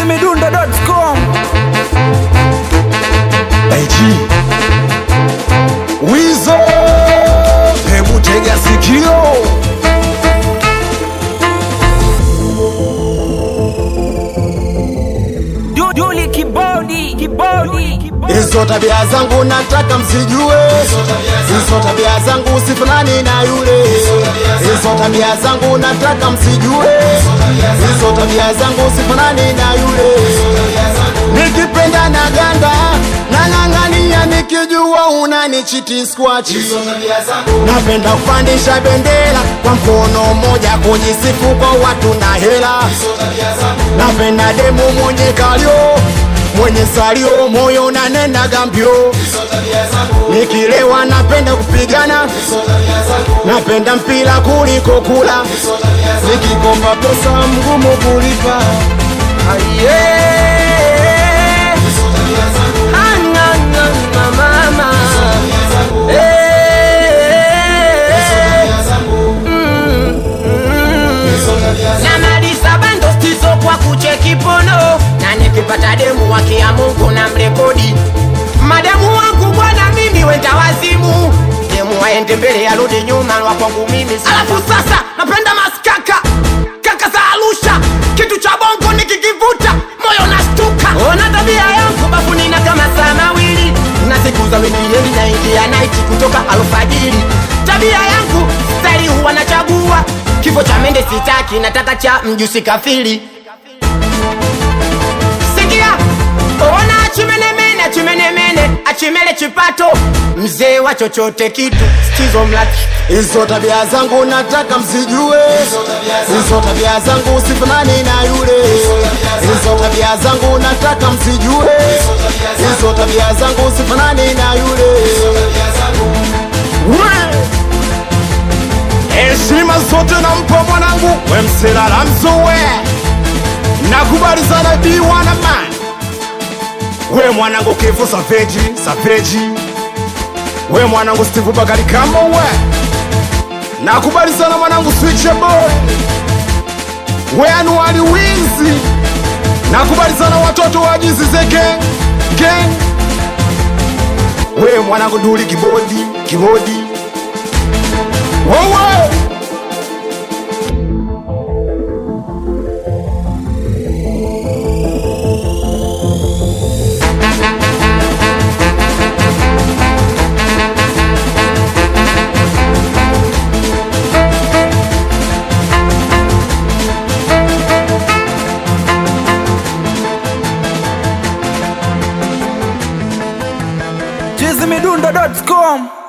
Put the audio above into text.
chizimidundo.com IG Wizo, hebu tega sikio. Du- Duli kibodi kibodi kibodi. Hizo tabia zangu nataka msijue, hizo tabia zangu sifanani na yule. Hizo tabia zangu nataka msijue, hizo tabia zangu sifanani na yule. Nikipenda na ganda nang'ang'ania, nikijua unanichiti skwachi. Napenda kupandisha bendera kwa mkono mmoja, kujisifu kwa watu na hela. Napenda demu mwenye kalio mwenye salio, moyo nanena gambio. Nikilewa napenda kupigana, napenda mpira kuliko kula. Nikikomba pesa mgumu kulipa. Aye. Ah, na, na, na, mama. namaliza bando stizo kwa kucheki pono na nikipata demu wake ya mungu na mrekodi mademu wangu bwana mimi wenda wazimu demu waende mbele yarudi nyuma wa kwangu mimi alafu sasa napenda maskaka kaka za arusha kitu cha bongo nikikivuta moyo nastuka ona tabia yangu bafunina kama saa mawili na siku za wikiendi naingia naiti kutoka alfajiri tabia yangu stari huwa nachagua kifo cha mende sitaki nataka cha mjusi kafiri sikia ona achimenemene achimenemene achimele chipato mzee wa chochote kitu stizo mlaki Hizo tabia zangu nataka msijue, hizo tabia zangu sifanani na yule. Hizo tabia zangu nataka msijue, hizo tabia zangu sifanani na yule. We! Heshima zote nampa mwanangu, we msilala mzuwe, nakubali sana biwana man. We mwanangu kifu saveji, saveji we mwanangu Steve Bakari kama we nakubali sana mwanangu Switch boy we anuali winzi nakubali sana watoto wa jinsi ze gang gang we mwanangu Duli kibodi kibodi wewe chizimidundo.com